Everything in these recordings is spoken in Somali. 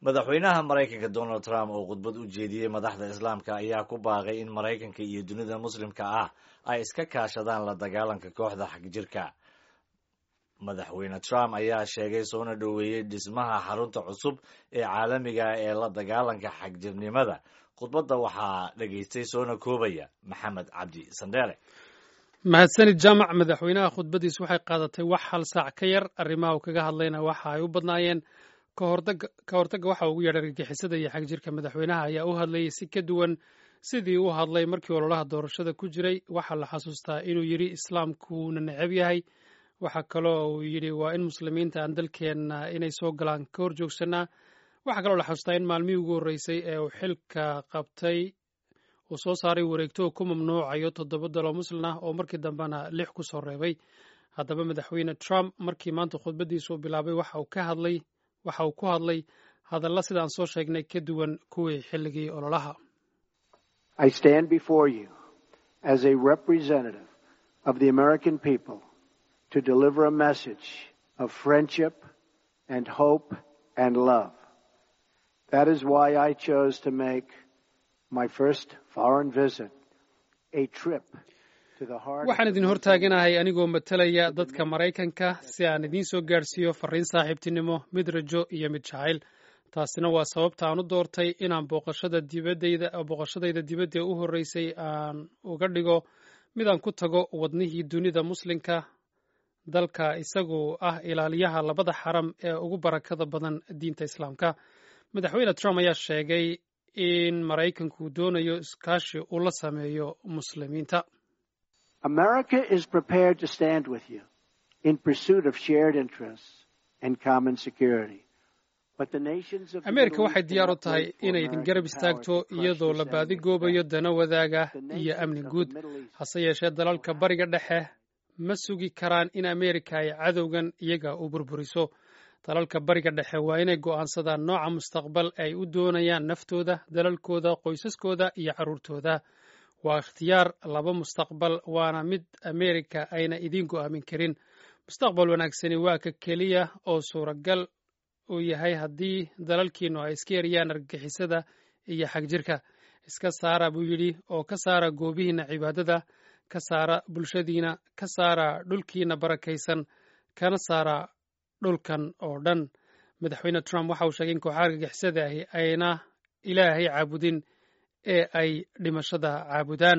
madaxweynaha maraykanka donald trump oo khudbad u jeediyey madaxda islaamka ayaa ku baaqay in maraykanka iyo dunida muslimka ah ay iska kaashadaan la dagaalanka kooxda xagjirka madaxweyne trump ayaa sheegay soona dhoweeyey dhismaha xarunta cusub ee caalamiga ee la dagaalanka xagjirnimada khudbadda waxaa dhegaystay soona koobaya maxamed cabdi sandheere mahadsanid jaamac madaxweynaha khudbaddiis waxay qaadatay wax hal saac ka yar arrimaha uu kaga hadlayna waxa ay u badnaayeen ka hortagga waxa ugu yeedhay argagixisada iyo xagjirka madaxweynaha ayaa u hadlayay si ka duwan sidii u hadlay markii ololaha doorashada ku jiray waxaa la xasuustaa inuu yidhi islaamkuuna necab yahay waxaa kaloo uu yidhi waa in muslimiinta aan dalkeenna inay soo galaan ka hor joogsanaa waxaa kaloo la xasuustaa in maalmihii ugu horreysay ee uu xilka qabtay uu soo saaray wareegto oo ku mamnuucayo toddoba daloo muslin ah oo markii dambena lix ku soo reebay haddaba madaxweyne trump markii maanta khudbaddiisu bilaabay waxa uu ka hadlay waxa uu ku hadlay hadalla sidaan soo sheegnay ka duwan kuwii xilligii ololaha I stand before you as a representative of the American people to deliver a message of friendship and hope and love. That is why I chose to make my first foreign visit a trip waxaan idin hortaaganahay anigoo matalaya dadka maraykanka si aan idiin soo gaadhsiiyo farriin saaxiibtinimo mid rajo iyo mid jacayl taasina waa sababta aan u doortay inaan booqashada dibadayda booqashadayda dibadda u horreysay aan uga dhigo mid aan ku tago wadnihii dunida muslimka dalka isagu ah ilaaliyaha labada xaram ee ugu barakada badan diinta islaamka madaxweyne trump ayaa sheegay in maraykanku doonayo iskaashi uu la sameeyo muslimiinta America is prepared to stand with you in pursuit of shared interests and common security. ameerika waxay diyaar u tahay inay idin garab istaagto iyadoo la baadigoobayo dana wadaaga iyo amni guud hase yeeshee dalalka bariga dhexe ma sugi karaan in ameerika ay cadowgan iyaga u burburiso dalalka bariga dhexe waa inay go'aansadaan nooca mustaqbal ay u doonayaan naftooda dalalkooda qoysaskooda iyo carruurtooda waa ikhtiyaar laba mustaqbal waana mid ameerika ayna idiin go'aamin karin mustaqbal wanaagsani waa ka keliya oo suuragal uu yahay haddii dalalkiinnu ay iska yariyaan argagixisada iyo xagjirka iska saara buu yidhi oo ka saara goobihiinna cibaadada ka saara bulshadiina ka saara dhulkiina barakaysan kana saara dhulkan oo dhan madaxweyne trump waxa uu sheegay in kooxaha argagixisada ahi ayna ilaahay caabudin ee ay dhimashada caabudaan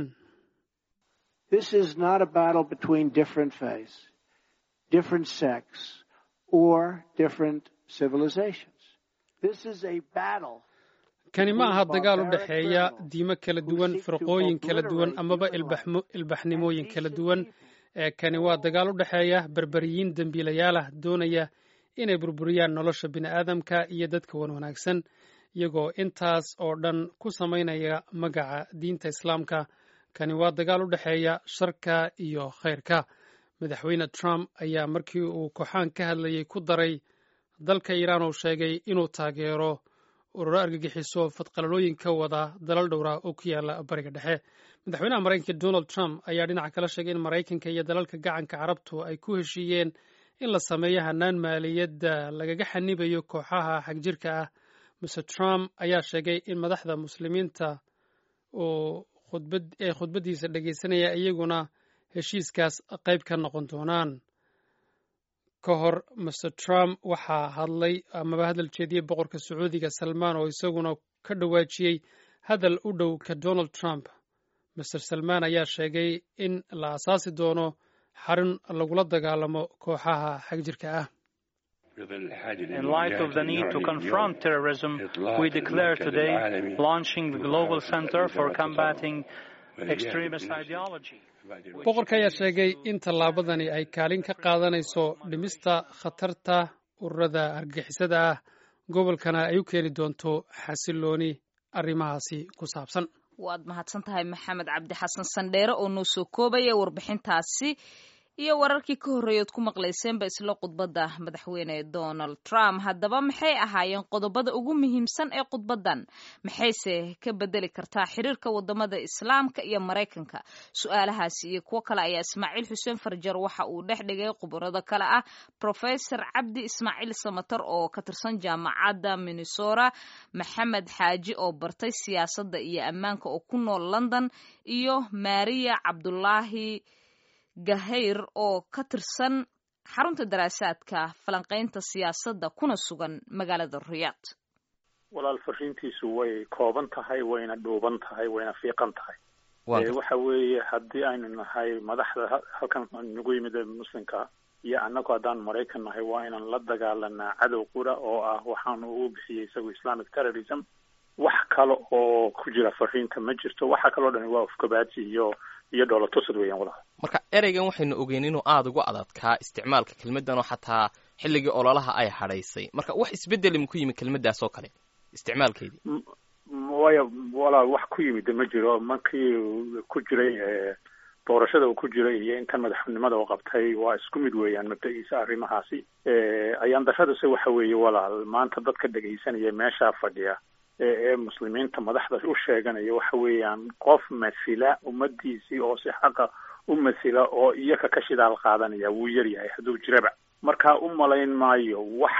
This is not a battle between different faiths, different sects, or different civilizations. This is a battle. kani ma aha dagaal u dhexeeya diimo kala duwan firqooyin kala duwan amaba ilbaxnimooyin kala duwan ee kani waa dagaal u dhexeeya berberiyiin dembiilayaal ah doonaya inay burburiyaan nolosha bini'aadamka iyo dadka wan wanaagsan iyagoo intaas oo dhan ku samaynaya magaca diinta islaamka kani waa dagaal u dhexeeya sharka iyo khayrka madaxweyne trump ayaa markii uu kooxaan ka hadlayay ku daray dalka iiraan uu sheegay inuu taageero ururo argagixiso fadqalalooyin ka wada dalal dhowra oo ku yaala bariga dhexe madaxweynaha maraykanka donald trump ayaa dhinaca kala sheegay in maraykanka iyo dalalka gacanka carabtu ay ku heshiiyeen in la sameeyo hanaan maaliyadda lagaga xanibayo kooxaha xagjirka ah mr trump ayaa sheegay in madaxda muslimiinta oo ee khudbaddiisa dhegaysanaya iyaguna heshiiskaas qayb ka noqon doonaan ka hor mr trump waxaa hadlay amaba hadal jeediyey boqorka sacuudiga salmaan oo isaguna ka dhawaajiyey hadal u dhow ka donald trump mr salmaan ayaa sheegay in la asaasi doono xarun lagula dagaalamo kooxaha xagjirka ah In light of the need to confront terrorism, we declare today launching the Global Center for Combating Extremist Ideology. boqorka ayaa sheegay in tallaabadani ay kaalin ka qaadanayso dhimista khatarta ururada argagixisada ah gobolkana ay u keeni doonto xasilooni arrimahaasi ku saabsan waad mahadsan tahay maxamed cabdi xasan sandheere oo noo soo koobaya warbixintaasi iyo wararkii ka horreeyood ku maqlayseenba isla khudbadda madaxweyne donald trump haddaba maxay ahaayeen qodobada ugu muhiimsan ee khudbaddan maxayse ka bedeli kartaa xiriirka wadamada islaamka iyo maraykanka su-aalahaasi iyo kuwo kale ayaa ismaaciil xuseen farjar waxa uu dhex dhigay khubarado kale ah professor cabdi ismaaciil samatar oo ka tirsan jaamacadda minnesota maxamed xaaji oo bartay siyaasadda iyo ammaanka oo ku nool london iyo maria cabdulaahi gahayr oo ka tirsan xarunta daraasaadka falanqaynta siyaasadda kuna sugan magaalada riyaad walaal fariintiisu way kooban tahay wayna dhuuban tahay wayna fiiqan tahay waxa weeye haddii aynu nahay madaxda halkan nagu yimid muslimka iyo annagu haddaan maraykan nahay waa inaan la dagaalanaa cadow qura oo ah waxaanu ugu bixiyey isagu islamic terrorism wax kale oo ku jira fariinta ma jirto waxa kaloo dhani waa ufkabaati iyo iyo dhoolatusad weeyaan walaal marka ereygan waxaynu ogeyn inuu aada ugu adadkaa isticmaalka kelmaddan oo xataa xilligii ololaha ay hadhaysay marka wax isbedeli ma ku yimi kelmaddaas oo kale isticmaalkeedii waya walaal wax ku yimid ma jiro markii ku jiray doorashada uu ku jiray iyo intan madaxnimada u qabtay waa isku mid weeyaan mabda-iisa arrimahaasi ayaan darradase waxa weeye walaal maanta dadka dhegaysanaya meeshaa fadhiya ee muslimiinta madaxda u sheeganaya waxa weeyaan qof masila ummadiisii oo si xaqa u masila oo iyaga ka shidaal qaadanaya wuu yar yahay hadduu jiraba markaa u malayn maayo wax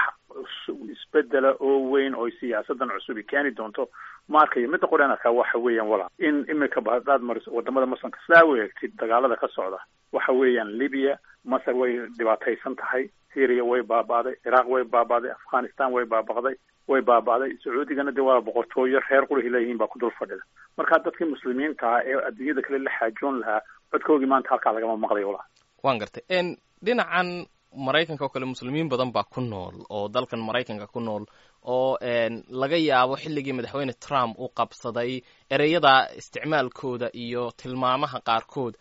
isbedela oo weyn oo siyaasadan cusubi keeni doonto ma arkayo midda qoreen arkaa waxa weeyaan walaal in imika hadaad mariso wadamada muslimka sidaa u eegtid dagaalada ka socda waxa weeyaan libya masar way dhibaataysan tahay syria way baaba'day ciraaq way baaba'day afghanistan way baaba'day way baaba'day sacuudigana dee waa boqortooyo reer qurhi leeyihiin baa ku dul fadhida marka dadkii muslimiinta ah ee adduunyada kale la xaajoon lahaa codkoogii maanta halkaa lagama maqlayo walaal waan gartay dhinacan maraykanka oo kale muslimiin badan baa ku nool oo dalkan maraykanka ku nool oo laga yaabo xilligii madaxweyne trump uu qabsaday ereyada isticmaalkooda iyo tilmaamaha qaarkood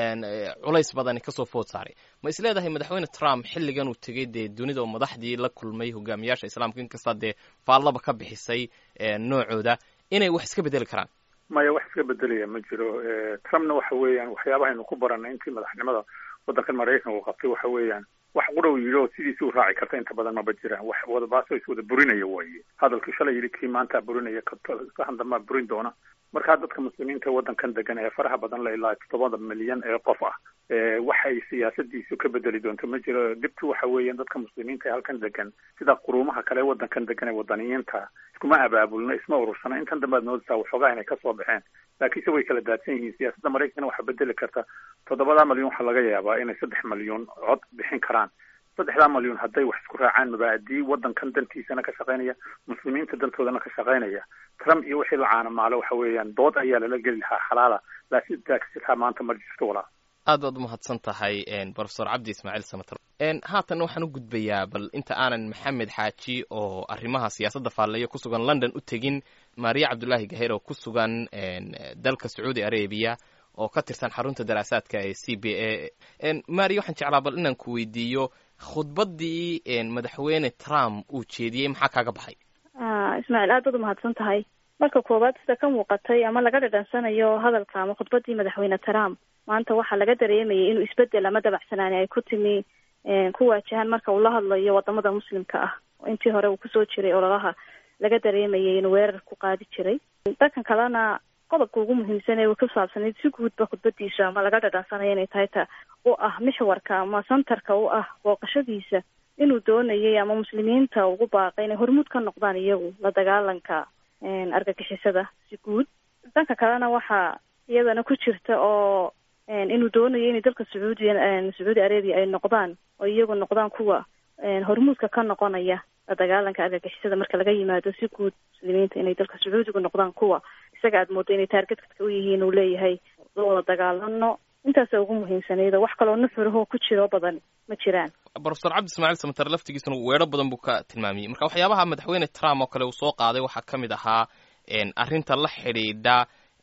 culays badani kasoo food saaray ma is leedahay madaxweyne trump xilligan uu tegey dee dunida oo madaxdii la kulmay hogaamiyaasha islaamka inkastaa dee faallaba ka bixisay noocooda inay wax iska bedeli karaan maya wax iska bedelaya ma jiro trumpna waxa weeyaan waxyaabahaynu ku baranay intii madaxnimada waddankan maraykanka uu qabtay waxa weeyaan wax qura uu yidhi oo sidiisi u raaci karta inta badan maba jiraan wax wadabaaso is wada burinaya waaye hadalkii shalay yidhi kii maanta burinaya kahan dambaa burin doona markaa dadka muslimiinta waddankan degan ee faraha badan la ilaa toddobada milyan ee qof ah waxay siyaasadiisu ka bedeli doonto ma jiro dhibtu waxa weeyaan dadka muslimiinta ee halkan degan sida quruumaha kale ee waddankan degan ee wadaniyiinta iskuma abaabulno isma urursana intan dambe ad moodaysaa waxoogaa inay kasoo baxeen laakiinse way kala daadsan yihiin siyaasadda maraykankana waxaa bedeli karta toddobadaa malyan waxaa laga yaabaa inay saddex malyan cod bixin karaan saddexdaa malyan hadday wax isku raacaan mabaadii waddankan dantiisana ka shaqaynaya muslimiinta dantoodana ka shaqaynaya trump iyo wixii la caanamaalo waxa weeyaan dood ayaa lala geli lahaa xalaala laakiin taagsitaa maanta ma jirto walaa aad baad umahadsan tahay profesor cabdi ismaaciil samater haatan waxaan u gudbayaa bal inta aanan maxamed xaaji oo arrimaha siyaasadda faalleeyo ku sugan london u tegin maria cabdullaahi gaheer oo ku sugan dalka sacuudi arabiya oo ka tirsan xarunta daraasaadka ee c b a maria waxaan jeclaa bal inaan ku weydiiyo khudbaddii madaxweyne trump uu jeediyey maxaa kaaga baxay ismaaciil aad baad umahadsan tahay marka koowaad sida ka muuqatay ama laga dhadhansanayo hadalka ama khudbaddii madaxweyne trump maanta waxaa laga dareemayay inuu isbedel ama dabacsanaani ay ku timi ku waajahan marka uu la hadlayo wadamada muslimka ah intii hore uu kusoo jiray ololaha laga dareemayay inuu weerar ku qaadi jiray dhankan kalena qodobka ugu muhiimsan ee ku saabsanayd si guudba khudbadiisa ama laga dhadhansanayo inay tahay ta u ah mixwarka ama santarka u ah booqashadiisa inuu doonayay ama muslimiinta ugu baaqay inay hormuud ka noqdaan iyagu la dagaalanka argagixisada si guud dhanka kalena waxaa iyadana ku jirta oo inuu doonayo inay dalka sacuudiya sacuudi arabia ay noqdaan oo iyagu noqdaan kuwa hormuudka ka noqonaya la dagaalanka argagixisada marka laga yimaado si guud muslimiinta inay dalka sacuudigu noqdaan kuwa isaga aad moodo inay taargetka u yihiin uu leeyahay la wada dagaalano intaasa ugu muhiimsanayda wax kaloo nuxurahoo ku jiro badan ma jiraan profesor cabdi ismaaciil samater laftigiisuna weero badan buu ka tilmaamiyey marka waxyaabaha madaxweyne trump oo kale uu soo qaaday waxaa ka mid ahaa arrinta la xidhiidha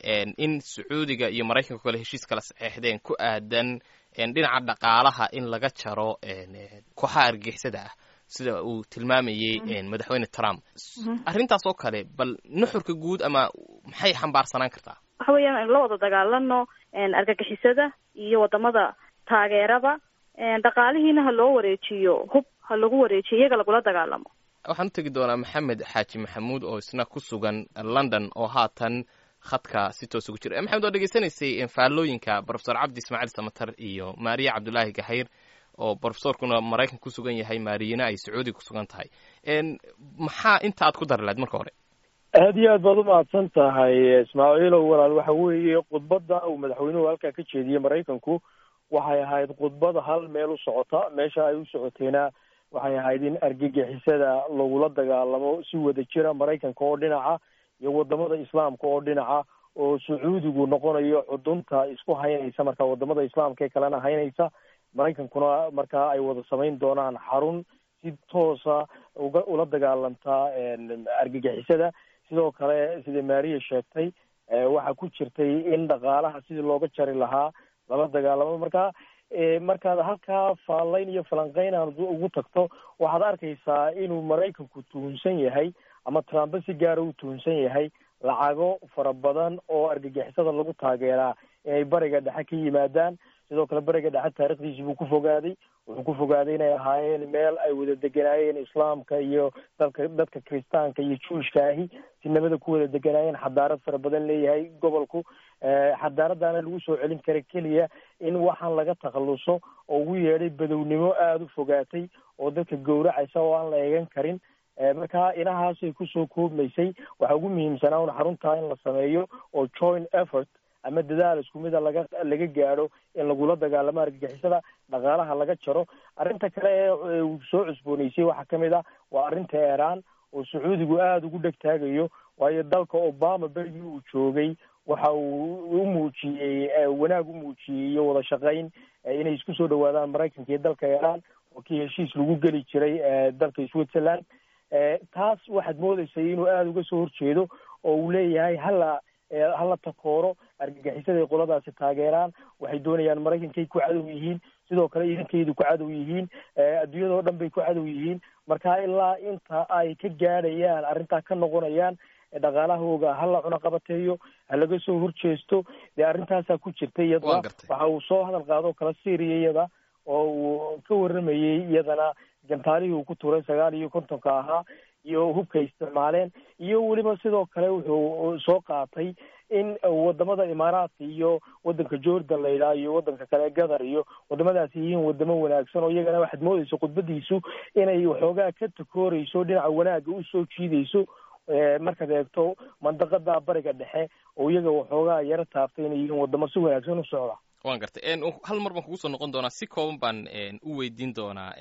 in sacuudiga iyo maraykanka kale heshiis kala saxeexdeen ku aadan dhinaca dhaqaalaha in laga jaro kooxaha argagixisada ah sida uu tilmaamayey madaxweyne trump arrintaas oo kale bal nuxurka guud ama maxay xambaarsanaan kartaa waxa weeyaan la wada dagaalano argagixisada iyo wadamada taageerada dhaqaalihiina ha loo wareejiyo hub ha lagu wareejiyo iyaga lagula dagaalamo waxaan u tegi doonaa maxamed xaaji maxamuud oo isna ku sugan london oo haatan khadka si toos ugu jira maxamed waa dhegeysanaysay faallooyinka profesor cabdi ismaaciil samatar iyo maariya cabdulaahi gahayr oo profesorkuna maraykanka ku sugan yahay maariyana ay sacuudiga ku sugan tahay maxaa inta aad ku dari lahayd marka hore aad iyo aad baad umahadsan tahay ismaaciilow walaal waxa weeye khudbadda uu madaxweynuhu halkaa ka jeediyey maraykanku waxay ahayd khudbad hal meel u socota meesha ay u socotayna waxay ahayd in argagixisada lagula dagaalamo si wada jira maraykanka oo dhinaca iyo wadamada islaamka oo dhinaca oo sacuudigu noqonayo xudunta isku haynaysa marka wadamada islaamka ee kalena haynaysa maraykankuna markaa ay wada samayn doonaan xarun si toosa uga ula dagaalanta argagixisada sidoo kale sida maariya sheegtay waxaa ku jirtay in dhaqaalaha sidii looga jari lahaa lala dagaalamo marka markaad halkaa faallayn iyo falanqeyn aad ugu tagto waxaad arkaysaa inuu maraykanku tuhunsan yahay ama trumpe si gaara u tuhunsan yahay lacago fara badan oo argagixisada lagu taageeraa inay bariga dhexe ka yimaadaan sidoo kale bariga dhexe taarikhdiisi buu ku fogaaday wuxuu ku fogaaday inay ahaayeen meel ay wada deganaayeen islaamka iyo dalka dadka kiristaanka iyo juishka ahi si nabada ku wada deganaayeen xadaarad fara badan leeyahay gobolku xadaaradaana lagu soo celin kara keliya in waxaan laga takhaluso oo ugu yeedhay badownimo aada u fogaatay oo dadka gowracaysa oo aan la eegan karin marka inahaasay kusoo koobmaysay waxaa ugu muhiimsanaa un xaruntaa in la sameeyo oo joint effort ama dadaal isku mida laga laga gaadho in lagula dagaalamo argagixisada dhaqaalaha laga jaro arrinta kale ee uu soo cusbooneysay waxaa kamid ah waa arrinta iiraan oo sacuudigu aada ugu dheg taagayo waayo dalka obama berigii uu joogay waxa uu u muujiyey wanaag u muujiyey iyo wada shaqayn inay isku soo dhawaadaan maraykanka iyo dalka iiraan oo kii heshiis lagu geli jiray dalka switzerland taas waxaad moodeysay inuu aada uga soo horjeedo oo uu leeyahay hala hala takooro argagixisaday qoladaasi taageeraan waxay doonayaan maraykankay ku cadow yihiin sidoo kale idankaydu ku cadow yihiin adduunyadao dhan bay ku cadow yihiin marka ilaa inta ay ka gaadhayaan arrintaa ka noqonayaan dhaqaalahooga hala cunaqabateeyo ha laga soo horjeesto dee arrintaasaa ku jirta iyadana waxa uu soo hadal qaado kala syria iyada oo uu ka waramayey iyadana gantaalihii uu ku turay sagaal iyo kontonka ahaa iyo hubkay isticmaaleen iyo weliba sidoo kale wuxuu soo qaatay in wadamada imaaraadka iyo wadanka jordan la yidhaha iyo wadanka kale gathar iyo wadamadaasi yihiin wadamo wanaagsan oo iyagana waxaad moodeysa khudbadiisu inay waxoogaa ka takooreyso dhinaca wanaaga usoo jiideyso markaad eegto mandaqada bariga dhexe oo iyaga waxoogaa yaro taabtay inay yihiin wadamo si wanaagsan u socda waan gartay hal mar baan kugu soo noqon doonaa si kooban baan u weydiin doonaa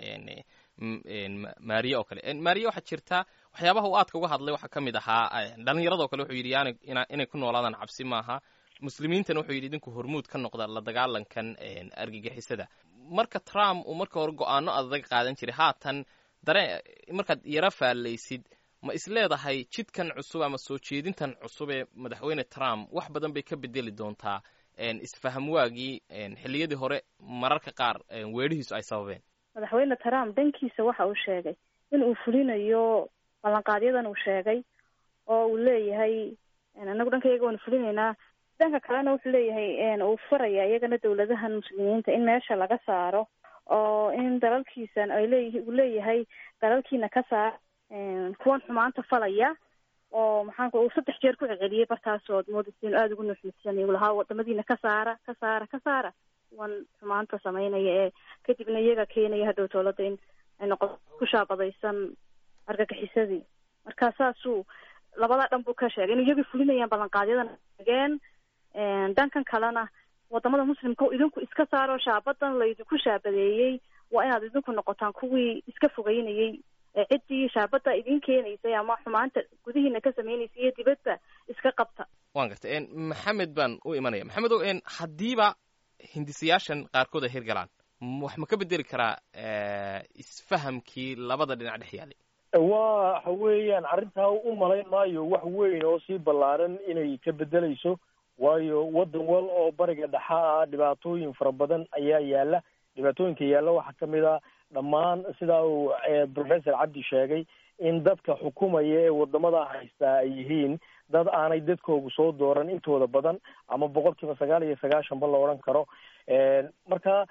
maariye oo kale maariye waxaa jirta waxyaabaha uu aadka uga hadlay waxaa ka mid ahaa dhalinyarado kale wuxuu yidhi yani inay ku noolaadaan cabsi maaha muslimiintana wuxuu yidhi idinku hormuud ka noqda la dagaalankan argagixisada marka trump uu marka hore go-aano adag qaadan jiray haatan dare markaad yaro faallaysid ma isleedahay jidkan cusub ama soo jeedintan cusub ee madaxweyne trump wax badan bay ka bedeli doontaa isfaham waagii xilliyadii hore mararka qaar weedhihiisu ay sababeen madaxweyne trump dhankiisa waxa uu sheegay in uu fulinayo ballanqaadyadan uu sheegay oo uu leeyahay anagu dhankayaga waanu fulinaynaa dhanka kalena wuxuu leeyahay uu faraya iyagana dawladahan muslimiinta in meesha laga saaro oo in dalalkiisan ay leeyihi uu leeyahay dalalkiina ka saar kuwan xumaanta falaya oo maxaanku uu saddex jeer ku celceliyey bartaasood moodaysa inu aada ugu nuxnuxsanay uu lahaa wadamadiina ka saara ka saara ka saara kuwan xumaanta samaynaya ee kadibna iyaga keenaya hadhow dowladda in ay noqoto ku shaabadaysan argagixisadii marka saasuu labada dhan buu ka sheegay in iyagii fulinayaan ballanqaadyadan ageen dhankan kalena wadamada muslimka o idinku iska saaro shaabadan laydinku shaabadeeyey waa inaad idinku noqotaan kuwii iska fogeynayay ciddii shaabada idin keenaysay ama xumaanta gudihiina ka sameynaysay iyo dibadba iska qabta waan gartay maxamed baan u imanaya maxamed o haddiiba hindisayaashan qaarkood ay hirgalaan wax ma ka bedeli karaa isfahamkii labada dhinac dhex yaalay waxa weeyaan arrintaa u malayn maayo wax weyn oo sii ballaaran inay ka bedelayso waayo waddan wal oo bariga dhexa ah dhibaatooyin fara badan ayaa yaala dhibaatooyinka yaalla waxaa kamid a dhammaan sidaa uu professor cabdi sheegay in dadka xukumaya ee wadamada haystaa ay yihiin dad aanay dadkoogu soo dooran intooda badan ama boqol kiiba sagaal iyo sagaashanba la odhan karo marka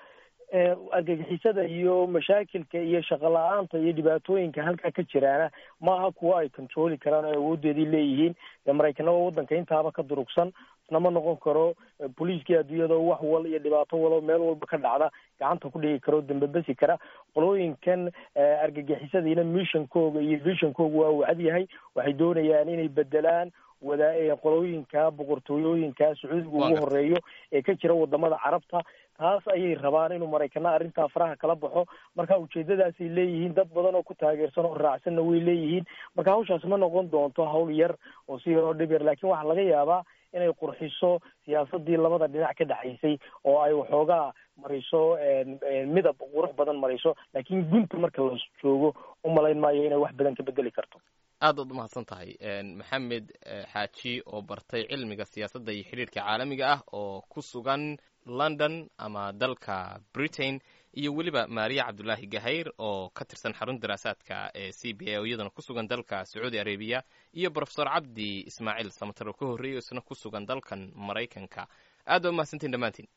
argagixisada iyo mashaakilka iyo shaqo la-aanta iyo dhibaatooyinka halkaa ka jiraana maaha kuwa ay controli karaan oo awoodeedii leeyihiin dee maraykanada waddanka intaaba ka durugsan isna ma noqon karo boliiskii adduunyada wax wal iyo dhibaato walo meel walba ka dhacda gacanta ku dhigi karo dambebesi kara qolooyinkan argagixisadiina missionkooga iyo visionkooga waa wacad yahay waxay doonayaan inay bedelaan wada qolooyinka boqortooyooyinka sacuudiga ugu horeeyo ee ka jira wadamada carabta taas ayay rabaan inuu maraykana arrintaa faraha kala baxo marka ujeedadaasay leeyihiin dad badan oo ku taageersan oo raacsanna way leeyihiin marka hawshaas ma noqon doonto hawl yar oo si yar oo dhib yar laakiin waxaa laga yaabaa inay qurxiso siyaasadii labada dhinac ka dhexaysay oo ay waxoogaa mariso midab qurux badan mariso laakiin gunta marka la joogo umalayn maayo inay wax badan ka bedeli karto aad ood umahadsan tahay maxamed xaaji oo bartay cilmiga siyaasadda iyo xidhiirka caalamiga ah oo ku sugan london ama dalka britain iyo weliba maariya cabdulaahi gahayr oo ka tirsan xarun daraasaadka ee c b a oo iyadana ku sugan dalka sacuudi arabiya iyo profesor cabdi ismaaciil samatar oo ka horreeyay oo isna ku sugan dalkan maraykanka aad baa umahadsantiin dhammaantiin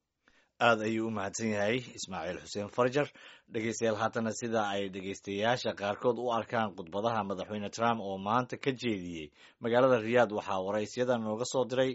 aad ayuu u mahadsan yahay ismaaciil xuseen farjar dhegeystayaal haatana sida ay dhegeystayaasha qaarkood u arkaan khudbadaha madaxweyne trump oo maanta ka jeediyey magaalada riyaad waxaa waraysyada nooga soo diray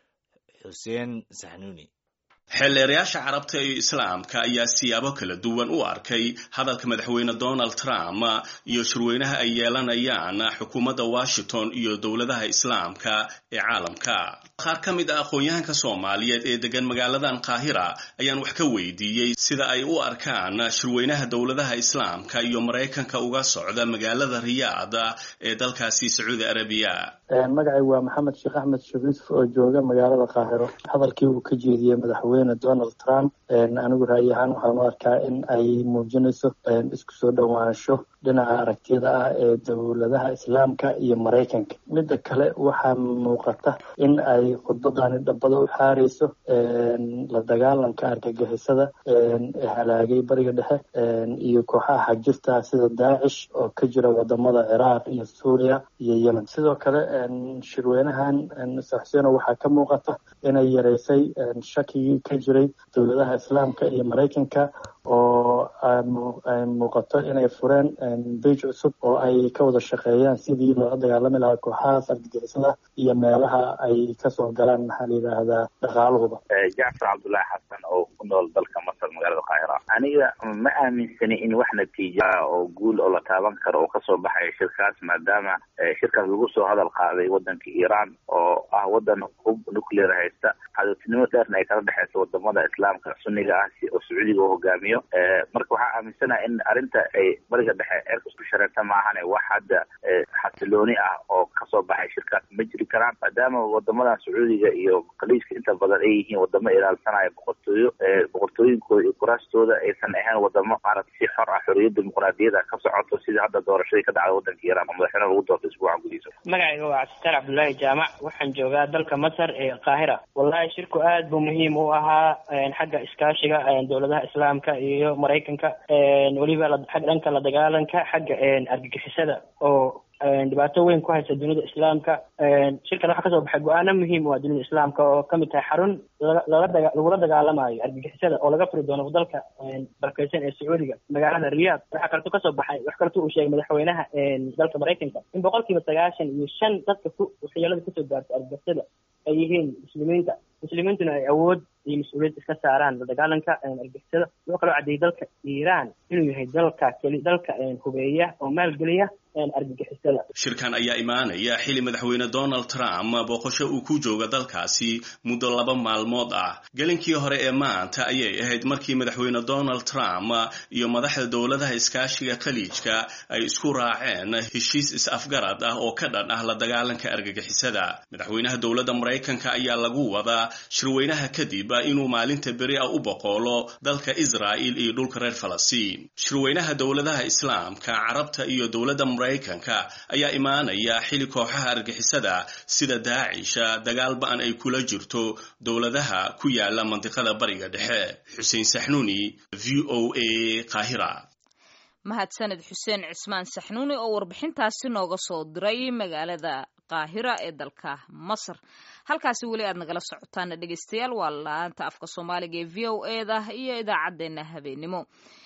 xuseen saxnuuni xeelleerayaasha carabta iyo islaamka ayaa siyaabo kala duwan u arkay hadalka madaxweyne donald trump iyo shirweynaha ay yeelanayaan xukuumadda washington iyo dowladaha islaamka ee caalamka qaar ka mid ah aqoon-yahanka soomaaliyeed ee degan magaaladan qaahira ayaan wax ka weydiiyey sida ay u arkaan shirweynaha dowladaha islaamka iyo maraykanka uga socda magaalada riyaad ee dalkaasi sacuudi arabiya magacay waa maxamed sheekh axmed shariif oo jooga magaalada qaahiro hadalkii uu ka jeediyey madaxweyne donald trump anigu ra'yi ahaan waxaan u arkaa in ay muujinayso isku soo dhowaansho dhinaca aragtiyada ah ee dowladaha islaamka iyo maraykanka midda kale waxaa muuqata in ay khudbadani dhabbada u xaareyso la dagaalanka argagixisada ee halaagay bariga dhexe iyo kooxaha xagjirta sida daacish oo ka jira wadamada ciraaq iyo suuriya iyo yemen sidoo kale shirweynahan saxseeno waxaa ka muuqata inay yareysay shakigii ka jiray dowladaha islaamka iyo maraykanka oo ay muuqato inay fureen beij cusub oo ay ka wada shaqeeyaan sidii loola dagaalami lahaa kooxahaas argagixisada iyo meelaha ay kasoo galaan maxaa la yidhaahdaa dhaqaaluhuba jacfar cabdullaahi xasan oo ku nool dalka masar magaalada qaahira aniga ma aaminsani in wax natiija oo guul oo la taaban karo oo kasoo baxaya shirkaas maadaama shirkaas lagu soo hadal qaaday wadanka iiraan oo ah wadan hub nuclear haysta cadowtinimo dheerna ay kala dhexeysa wadamada islaamka sunniga ah oo sacuudiga u hogaamiyo marka waxaa aaminsanaha in arrinta ay bariga dhexe eerka isku shareerta maahane wax hadda xasilooni ah oo kasoo baxay shirkaas ma jiri karaan maadaama wadamadan sacuudiga iyo khaliijka inta badan ay yihiin wadamo ilaalsanaya boqortooyo boqortooyinkooda iyo kuraastooda aysan ahayn wadamo maarata si xor ah xoriyad dimuqraadiyada ka socoto sida hadda doorashadii ka dhacda wadanka iiraan oo madaxweyne lagu doortay isbuucan gudihiisa magacayga waa cabdisaar cabdullaahi jaamac waxaan joogaa dalka masar ee qaahira wallahi shirku aad buu muhiim u ahaa xagga iskaashiga dowladaha islaamka iyo maraykanka weliba xag dhanka la dagaalanka xagga argagixisada oo dhibaato weyn ku haysa dunida islaamka shirkan waxaa kasoo baxay go-aano muhiim u ah dunida islaamka oo kamid tahay xarun lala daga lagula dagaalamayo argagixisada oo laga furi doono dalka barakeysan ee sacuudiga magaalada riyaad waxaa kaleto kasoo baxay wax kaleto uu sheegay madaxweynaha dalka maraykanka in boqol kiiba sagaashan iyo shan dadka ku waxyeelada kasoo gaarta argagixisada ay yihiin muslimiinta muslimiintuna ay awood iyo mas-uuliyad iska saaraan la dagaalanka argixisada wuxuu kaloo caddeeyey dalka iiraan inuu yahay dalka keli dalka hubeeya oo maalgeliya argagixisada shirkan ayaa imaanaya xili madaxweyne donald trump booqasho uu ku jooga dalkaasi muddo laba maalmood ah gelinkii hore ee maanta ayay ahayd markii madaxweyne donald trump iyo madaxda dowladaha iskaashiga khaliijka ay isku raaceen heshiis is-afgarad ah oo ka dhan ah la dagaalanka argagixisada madaxweynaha dowladda maraykanka ayaa lagu wadaa shirweynaha kadib inuu maalinta beri ah u boqoolo dalka israa'il iyo dhulka reer falastiin shirweynaha dowladaha islaamka carabta iyo dowladda maraykanka ayaa imaanaya xili kooxaha argixisada sida daacisha dagaal ba-an ay kula jirto dowladaha ku yaala mandiqada bariga dhexe xuseen saxnuuni v o a qaahira mahadsaned xuseen cismaan saxnuuni oo warbixintaasi nooga soo diray magaalada qaahira ee dalka masar halkaasi weli aad nagala socotaana dhegeystayaal waa laanta afka soomaaliga ee v o e da iyo idaacaddeenna habeenimo